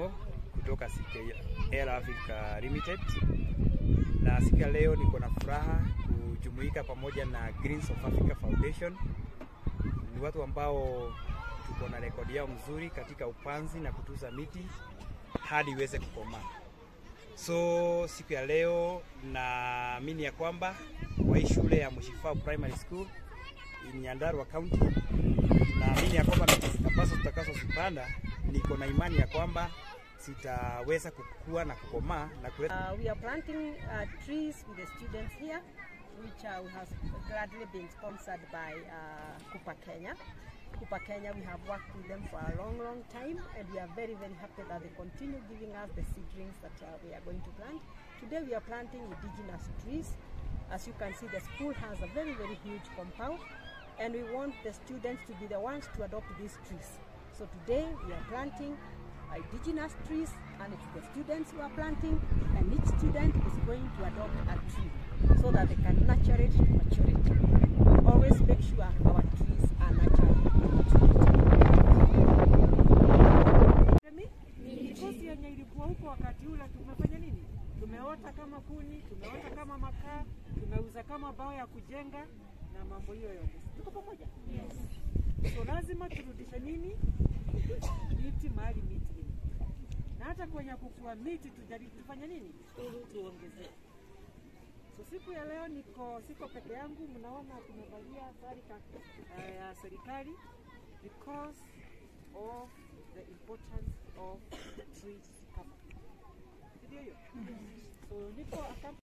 Onyango kutoka CKL Africa Limited, na siku ya leo niko na furaha kujumuika pamoja na Greens of Africa Foundation. Ni watu ambao tuko na rekodi yao mzuri katika upanzi na kutunza miti hadi iweze kukomaa. So siku ya leo naamini ya kwamba kwa hii shule ya Mushifao Primary School in Nyandarua County, naamini ya kwamba miti ambazo tutakazozipanda, niko na imani ya kwamba zitaweza kukua na kukomaa na kuleta Uh, we are planting uh, trees with the students here, which uh, has gladly been sponsored by uh, Kupa Kenya. Kupa Kenya, we have worked with them for a long, long time, and we are very, very happy that they continue giving us the seedlings that uh, we are going to plant. Today, we are planting indigenous trees. As you can see, the school has a very, very huge compound, and we want the students to be the ones to adopt these trees. So today, we are planting indigenous trees and it's the students who are planting and each student is going to adopt a tree so that they can nurture it to maturity. We always make sure our trees are nurtured to maturity. Mikosi yenye ilikuwa huko wakati ule tumefanya nini? Tumeota kama kuni, tumeota kama makaa, tumeuza kama bao ya kujenga na mambo hiyo yote. Tuko pamoja? Yes. So lazima turudishe nini? Miti mahali miti ilipo. Na hata kwenye kukua miti tujaribu tufanye nini? Tuongezee. So siku ya leo niko siko peke yangu, mnaona tumevalia sare ka- eh, ya serikali because of the importance of trees cover. Ndio hiyo. So niko account-